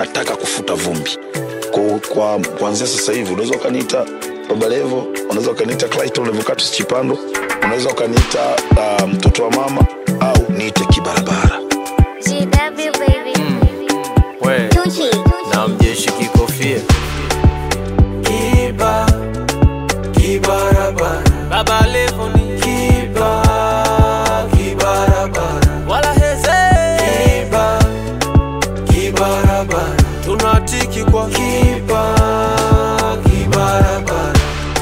nataka kufuta vumbi kwa, kwa kuanzia sasa hivi unaweza ukaniita baba levo unaweza ukaniita clayton levocatus chipando unaweza ukaniita uh, mtoto wa mama au niite kibarabara GW baby. we Tucci. na mjeshi kikofia Kiba, kibarabara, baba levo ni kiba, kibarabara, wala heze kiba, kibarabara, tunatiki kwa kiba, kibarabara.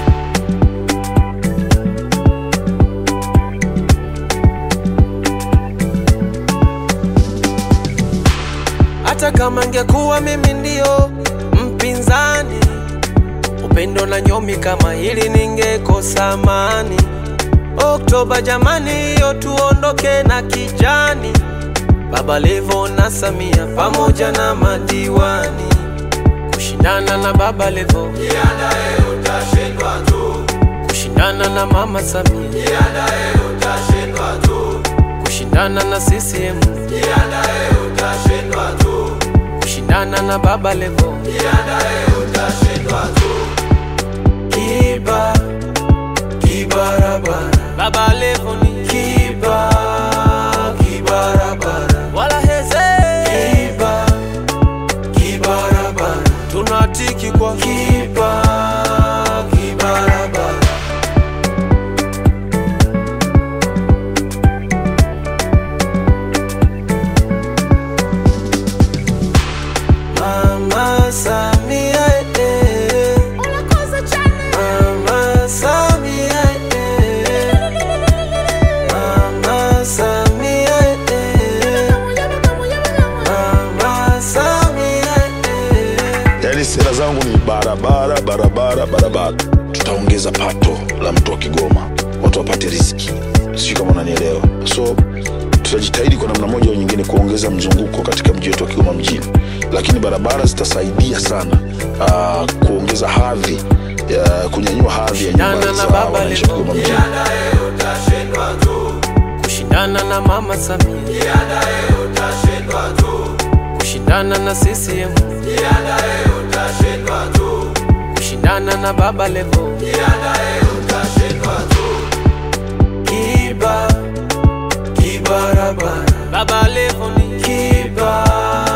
hata kama ngekuwa mimi ndio mpinzani upendo na nyomi kama hili ningekosa amani oktoba jamani hiyo tuondoke na kijani baba levo na samia pamoja na madiwani kushindana na baba levo kushindana na mama samia kushindana na ccm kushindana na baba levo Kiba, kibarabara, baba levo ni kiba, kibarabara, wala heze kiba, kibarabara, tunatiki kwa kiba, kibarabara. Mama Samia, eh, Mama Samia, eh, Mama Samia, eh, Mama Samia, eh. yaani sera zangu ni barabara barabara barabara tutaongeza pato la mtu wa kigoma watu wapate riski sijui kama unanielewa so tutajitahidi kwa namna moja au nyingine kuongeza mzunguko katika mji wetu wa kigoma mjini lakini barabara zitasaidia sana uh, kuongeza hadhi ya kunyanyua hadhi ya nyumba Shindana na za baba wananchi wa Levo. kigoma mjini kushindana na mama samia kushindana na ccm kushindana na baba levo Kiba, kibarabara, baba levo ni kiba,